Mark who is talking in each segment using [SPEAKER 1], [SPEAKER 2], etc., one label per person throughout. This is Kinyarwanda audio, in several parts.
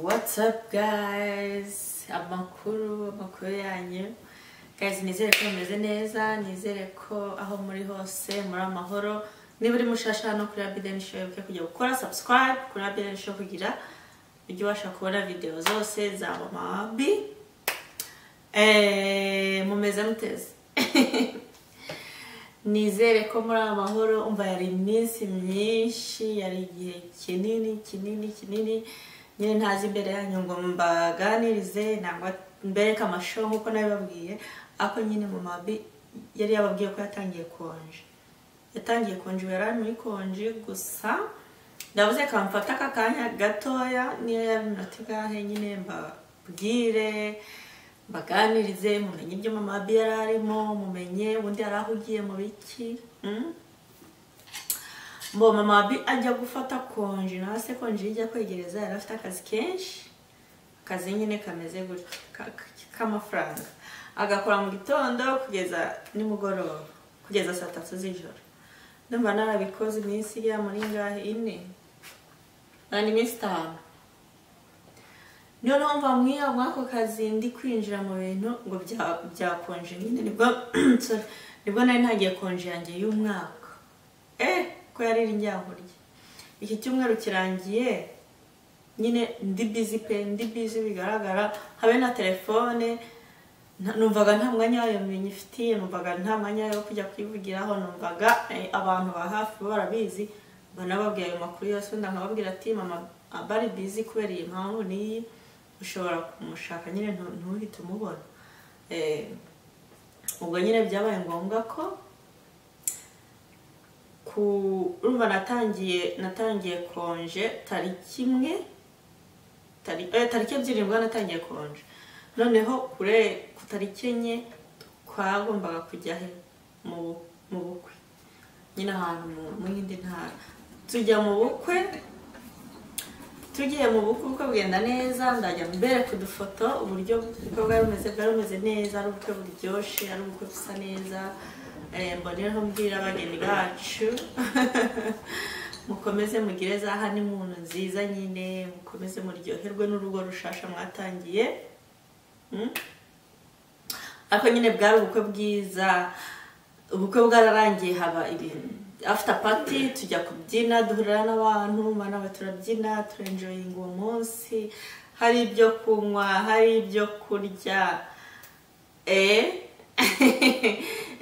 [SPEAKER 1] What's up guys? Amakuru, amakuru yanyu. Guys, nizere ko mumeze neza, nizere ko aho muri hose muri amahoro. Niba uri mushasha hano kuri Abiden Show, wibuke kujya gukora subscribe kuri Abiden Show kugira ujye ubasha kubona video zose za Mama Abi. Eh, mumeze muteze. nizere ko muri amahoro umva yari iminsi myinshi yari igihe kinini kinini kinini nyine ntazi imbere yanyu ngo mbaganirize nangwa mbereke amasho nk'uko nabibabwiye ariko nyine mu mabi yari yababwiye ko yatangiye konje yatangiye konje ubu yari ari muri konje gusa ndavuze kamfata aka kanya gatoya niyo yari inota igahe nyine mbabwire mbaganirize mumenye ibyo mama abi yari arimo mumenye ubundi yari ahugiye mu biki mm? mbo mama abi ajya gufata konji nawe se konji ijya kwegereza yari afite akazi kenshi akazi nyine kameze gutyo ka- ka- k'amafaranga agakora mu gitondo kugeza nimugoroba kugeza saa tatu z'ijoro ndumva narabikoze iminsi igera muri ngahe ine nani iminsi itanu niyo mpamvu mwiriya muri ako kazi ndi kwinjira mu bintu ngo bya- byakonje nyine nibwo sorry, nibwo nari ntagiye konje yanjye y'umwaka eh ko yari iri njyankurya iki cyumweru kirangiye nyine ndi bizi pe ndi bizi bigaragara habe na telefone nta- numvaga nta mwanya wayo nyifitiye numvaga nta mwanya wo kujya kuyivugiraho numvaga eh, abantu ba hafi bo barabizi mba nababwiye ayo makuru yose wenda nkababwira ati mama aba ari bizi kubera iyi mpamvu n'iyi ushobora kumushaka nyine ntu- ntuhite umubona Eh, ubwo nyine byabaye ngombwa ko ku urumva natangiye natangiye konje tariki imwe tari- eh, tariki ebyiri nibwo natangiye konje noneho kure ku tariki enye twagombaga kujya he mu bu- mu bukwe nyine ahantu mu- mu yindi ntara tujya mu bukwe tugiye mu bukwe ubukwe bugenda neza ndajya mbereka udufoto uburyo ubukwe bwari bumeze bwari bumeze neza ari ubukwe buryoshye ari ubukwe busa neza Eh, mbonereho mbwira abageni bacu mukomeze mugire za honeymoon nziza nyine mukomeze muryoherwe n'urugo rushasha mwatangiye Mm? ariko nyine bwari ubukwe bwiza ubukwe bwararangiye haba ibintu after party tujya kubyina duhurira n'abantu mana we turabyina turenjoyinga uwo munsi hari ibyo kunywa hari ibyo kurya eh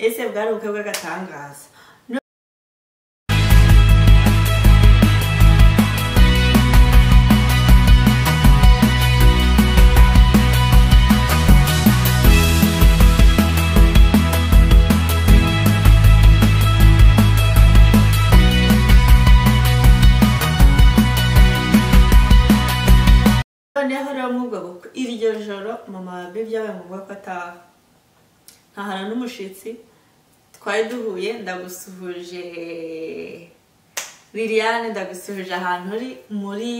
[SPEAKER 1] ese bwari ubukwe bw'agatangaza noneho rero mwubwo bukwe iryo joro mama wawe byabaye ngombwa ko ataha ntahana n'umushitsi twari duhuye ndagusuhuje liliane ndagusuhuje ahantu uri muri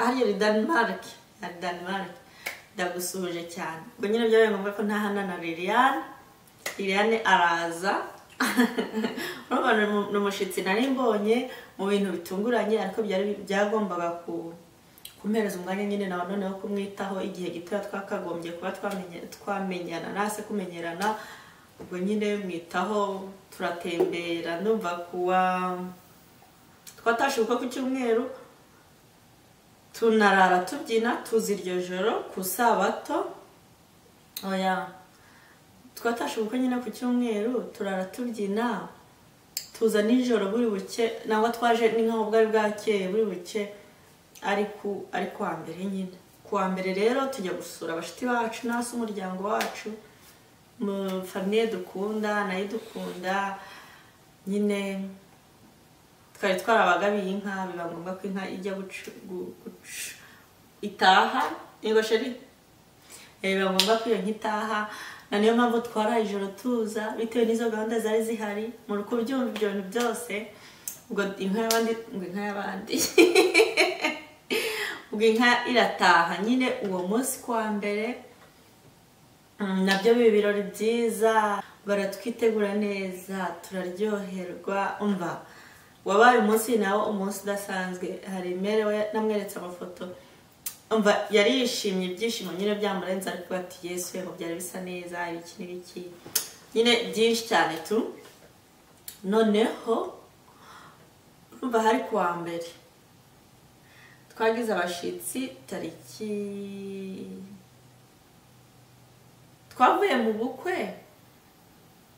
[SPEAKER 1] hariya uri denmark hari denmark ndagusuhuje cyane ubwo nyine byabaye ngombwa ko ntahana na liliane liliane araza urumva ni umu- ni umushyitsi nari mbonye mu bintu bitunguranye ariko byari byagombaga ku kumpereza umwanya nyine nawe noneho kumwitaho igihe gitoya twakagombye kuba twamenye- twamenyana nase kumenyerana ubwo nyine mwitaho turatembera ndumva kuwa twatashe ubukwe ku cyumweru tunarara tubyina tuza iryo joro ku sabato oya twatashe ubukwe nyine ku cyumweru turara tubyina tuza nijoro buri buke nangwa twaje ni nkaho bwari bwakeye buri buke ari ku ari ku wa mbere nyine ku wa mbere rero tujya gusura abashuti bacu n'asi umuryango wacu mu famiye dukunda nayo dukunda nyine twari twarabagabiye inka biba ngombwa ko inka ijya gucu gu- gucu- itaha yego sheri Eh, biba ngombwa ko iyo nka itaha na niyo mpamvu twaraye ijoro tuza bitewe n'izo gahunda zari zihari muri kubyumva ibyo bintu byose ubwo inka y'abandi ngo inka y'abandi ubwo inka irataha nyine uwo munsi kwa mbere mm, nabyo biba ibirori byiza baratwitegura neza turaryoherwa umva wabaye umunsi nawo umunsi udasanzwe hari imere we namweretse amafoto umva yari yishimye ibyishimo nyine byamurenze ariko ati yesu yego byari bisa neza hari iki n'iki nyine byinshi cyane tu noneho urumva hari kuwa mbere twagize abashyitsi tariki twavuye mu bukwe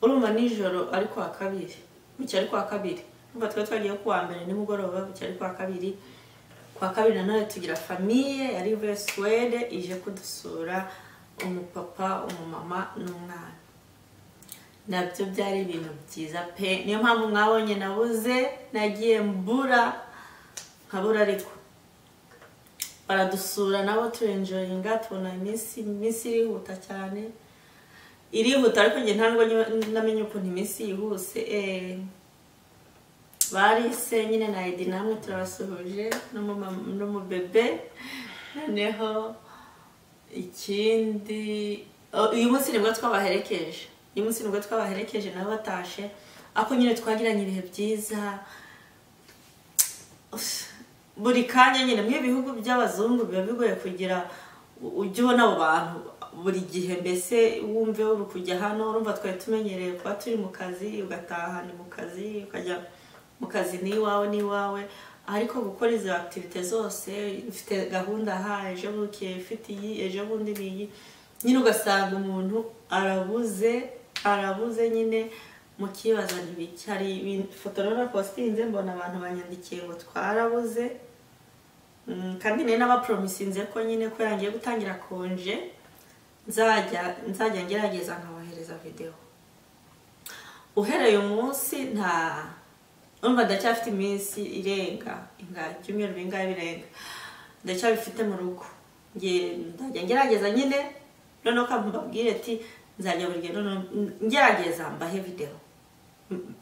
[SPEAKER 1] urumva nijoro ari kuwa kabiri bucya ari kuwa kabiri urumva twari twagiye kuwa mbere nimugoroba bucya ari kuwa kabiri kuwa kabiri nanone tugira famiye yari ivuye suwede ije kudusura umupapa umumama n'umwana nabyo byari ibintu byiza pe niyo mpamvu mwabonye nabuze nagiye mbura nkabura ariko baradusura nabo turenjoyinga tubona iminsi iminsi irihuta cyane irihuta ariko njye ntabwo namenye ukuntu iminsi yihuse barise nyine na edi namwe turabasuhuje n'umubebe noneho ikindi uyu munsi nibwo twabaherekeje uyu munsi nibwo twabaherekeje nabo batashe ariko nyine twagiranye ibihe byiza buri kanya nyine mwe ibihugu by'abazungu biba bigoye kugira ujye ubona abo bantu buri gihe mbese wumve uri kujya hano urumva twari tumenyereye kuba turi mu kazi ugataha ni mu kazi ukajya mu kazi n'iwawe n'iwawe ariko gukora izo akitivite zose ufite gahunda aha ejo buke ufite iyi ejo bundi n'iyi nyine ugasanga umuntu arabuze arabuze nyine mukibaza ntibiki hari ifoto rero postinze mbona abantu banyandikiye ngo twarabuze kandi nari n'abapromisinze ko nyine ko yangiye gutangira konje nzajya nzajya ngerageza nkabohereza videwo uhereye umunsi nta urumva ndacyafite iminsi irenga ibyumweru bingahe birenga ndacyabifite mu rugo nzajya ngerageza nyine noneho mbabwire ati nzajya buri noneho ngerageza mbahe videwo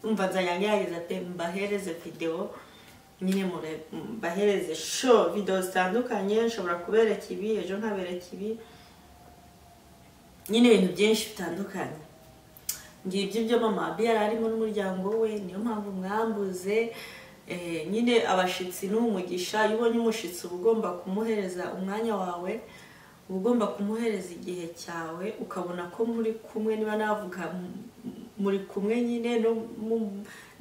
[SPEAKER 1] umva nzajya ngerageza pe mbahereze videwo nyine mbahereze sho videwo zitandukanye nshobora kubereka ibi ejo nkabereka ibi nyine ibintu byinshi bitandukanye ngibyo ibyo mama abi yari arimo n'umuryango we niyo mpamvu mwambuze nyine abashyitsi n'umugisha iyo ubonye umushyitsi uba ugomba kumuhereza umwanya wawe uba ugomba kumuhereza igihe cyawe ukabona ko muri kumwe niba navuga muri kumwe nyine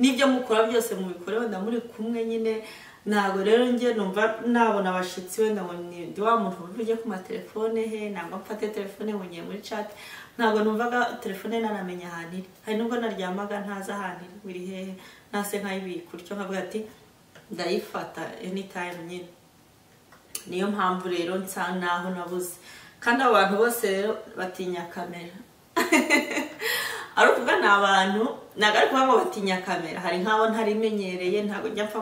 [SPEAKER 1] n'ibyo mukora byose mubikore wenda muri kumwe nyine ntabwo rero njye numva nabona abashyitsi wenda ngo ni wa muntu ujye ku matelefone he ntabwo mfate telefone ngo ngiye muri chat ntabwo numvaga telefone nanamenya ahantu iri hari nubwo naryamaga ntazi ahantu iri buri hehe ntase nkayibika utyo nkavuga ati ndayifata anytime nyine niyo mpamvu rero nsa naho nabuze kandi abo bantu bose rero batinya kamera ari ukuvuga ni abantu ntabwo ari kuvuga ngo batinya kamera hari nk'abo ntarimenyereye ntabwo njya mpfa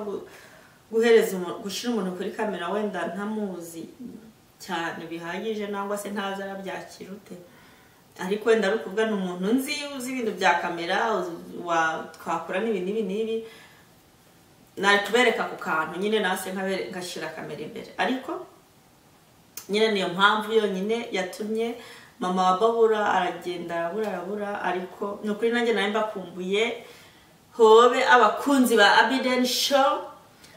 [SPEAKER 1] guhereza gushyira umuntu kuri kamera wenda ntamuzi cyane bihagije nangwa se ntazi arabyakira ute ariko wenda ari ukuvuga ni umuntu nzi uzi ibintu bya kamera twakora n'ibi n'ibi n'ibi natubereka ku kantu nyine nase ngashyira kamera imbere ariko nyine niyo mpamvu yonyine yatumye mama wa babura aragenda arabura arabura ariko ni ukuri nanjye nawe mbakumbuye hobe abakunzi ba abideni shopu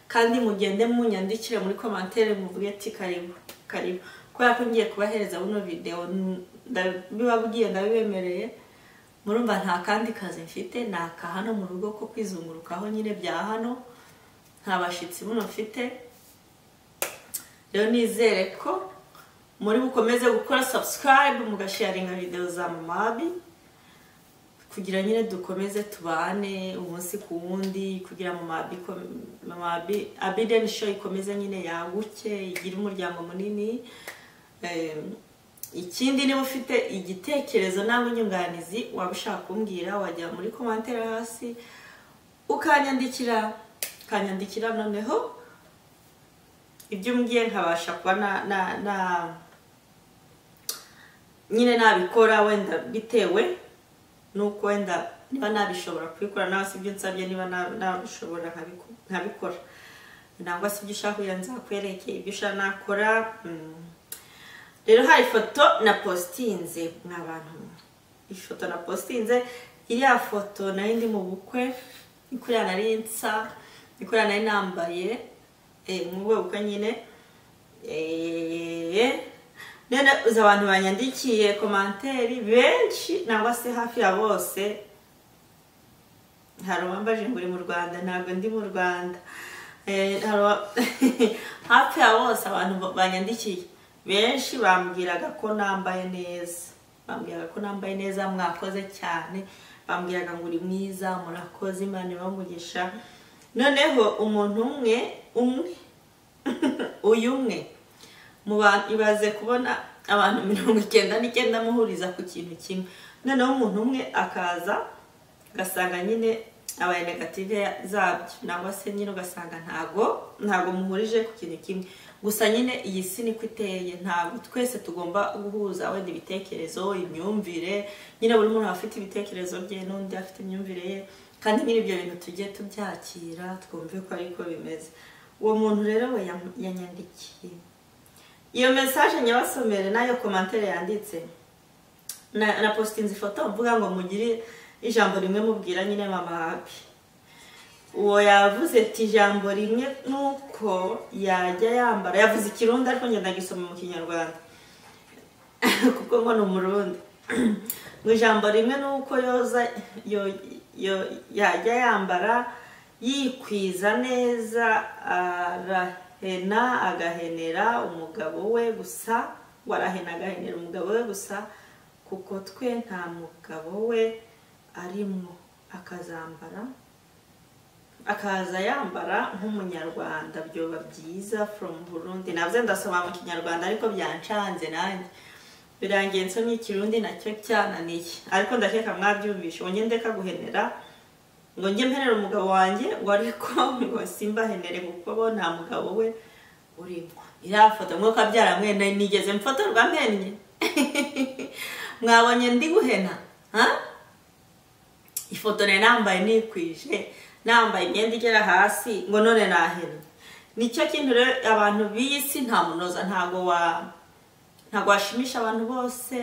[SPEAKER 1] kandi mugende munyandikire muri komantere muvuge ati karibu karibu kubera ko ngiye kubahereza buno videwo ndabibabwiye ndabibemereye murumva nta kandi kazi mfite ni aka hano mu rugo ko kwizungurukaho nyine bya hano nta bashyitsi buno mfite rero nizere ko muri bukomeze gukora sabusikarayibu mugasharinga videwo za mamabi kugira nyine dukomeze tubane umunsi ku wundi kugira mama abideni show ikomeze nyine yaguke igire umuryango munini ikindi niba ufite igitekerezo nawe inyunganizi waba ushaka kumbwira wajya muri komantere hasi ukanyandikira ukanyandikira noneho ibyo umbwiye nkabasha kuba na nyine nabikora wenda bitewe nuko wenda niba nabishobora kubikora nawe si ibyo nsabye niba nabishobora nkabikora ntabwo si ibyo ushaka kugira ngo nzakwerekeye ibyo ushaka nakora rero hari ifoto na postinze n'abantu ifoto na postinze iriya foto nayo ndi mu bukwe ikuriya nari nsa ikuriya nari nambaye mu bukwe nyine Eh, none uzi abantu banyandikiye komanteri benshi nangwa se hafi ya bose hari uwambaje ngo uri mu rwanda ntabwo ndi mu rwanda Eh, hari uwa- hafi ya bose abantu ba- banyandikiye benshi bambwiraga ko nambaye neza bambwiraga ko nambaye neza mwakoze cyane bambwiraga ngo uri mwiza murakoze imana ibamugisha noneho umuntu umwe umwe uyu umwe mu bantu ibaze kubona abantu mirongo icyenda n'icyenda muhuriza ku kintu kimwe noneho umuntu umwe akaza ugasanga nyine abaye negative zabyo nangwa se nyine ugasanga ntago ntago muhurije ku kintu kimwe gusa nyine iyi si niko iteye ntabwo twese tugomba guhuza wenda ibitekerezo imyumvire nyine buri muntu aba afite ibitekerezo bye n'undi afite imyumvire ye kandi nyine ibyo bintu tujye tubyakira twumve ko ariko bimeze uwo muntu rero we yam- yanyandikiye iyo mesaje nyabasomere nayo komantere yanditse na, na postinze ifoto mvuga ngo mugire ijambo rimwe mubwira nyine mama happy uwo yavuze ati ijambo rimwe nuko yajya yambara yavuze ikirundi ariko ngenda gisoma mu kinyarwanda kuko ngo ni umurundi ngo ijambo rimwe nuko yoza yo- yo- yajya yambara yikwiza neza arahena agahenera umugabo we gusa warahena agahenera umugabo we gusa kuko twe nta mugabo we arimo akazambara akaza yambara nk'umunyarwanda byoba byiza from burundi nabyo ndasoma mu kinyarwanda ariko byancanze nanjye birangiye nsomye ikirundi nacyo cyananiye ariko ndakeka mwabyumvishe ngo ngende kaguhenera ngo njye mpenere umugabo wanjye ngo ariko ngo simbahenere kuko bo nta mugabo we urimo iriya foto mwuka byaramwene nigeze mfotorwa mpennye mwabonye ndi guhena ha? ifoto nari nambaye nikwije nambaye imyenda igera hasi ngo none nahera nicyo kintu rero abantu b'iyi si nta munoza ntago wa ntago washimisha abantu bose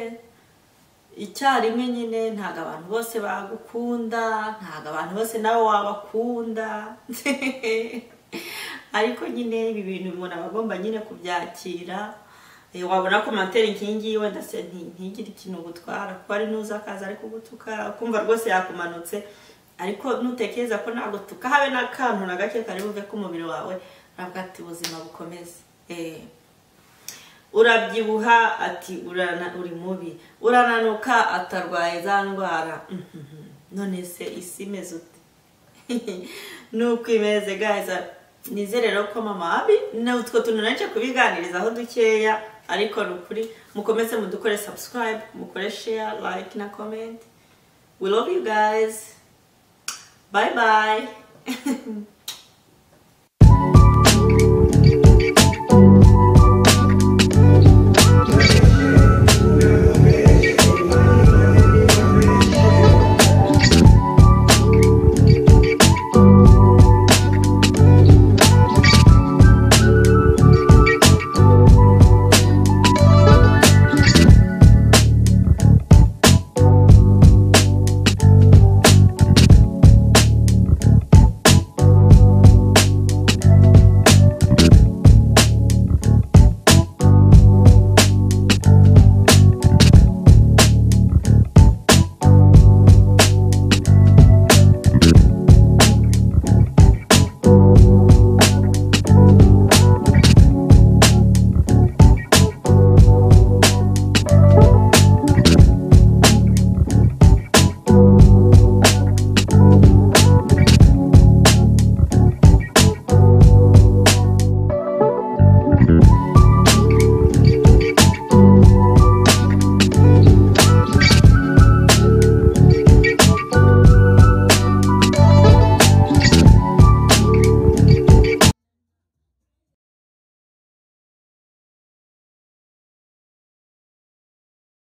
[SPEAKER 1] icyarimwe nyine ntago abantu bose bagukunda ntago abantu bose nawe wabakunda ariko nyine ibi bintu umuntu aba agomba nyine kubyakira Eh, wabona komantere inkingi wenda se nti- ntigire ikintu gutwara kuko ari nuza akaza ari kugutuka ukumva rwose yakumanutse ariko nutekereza ko nagutuka habe n'akantu na gake kari buve ku mubiri wawe uravuga ati ubuzima bukomeze Eh, urabyibuha ati urana- uri mubi urananuka atarwaye za ndwara Mhm. none se isi imeze ute nuko imeze gaza nizere rero ko mama abi na utwo tuntu naje kubiganirizaho dukeya ariko ni ukuri mukomeze mudukore subscribe mukore share like na comment we love you guys bye bye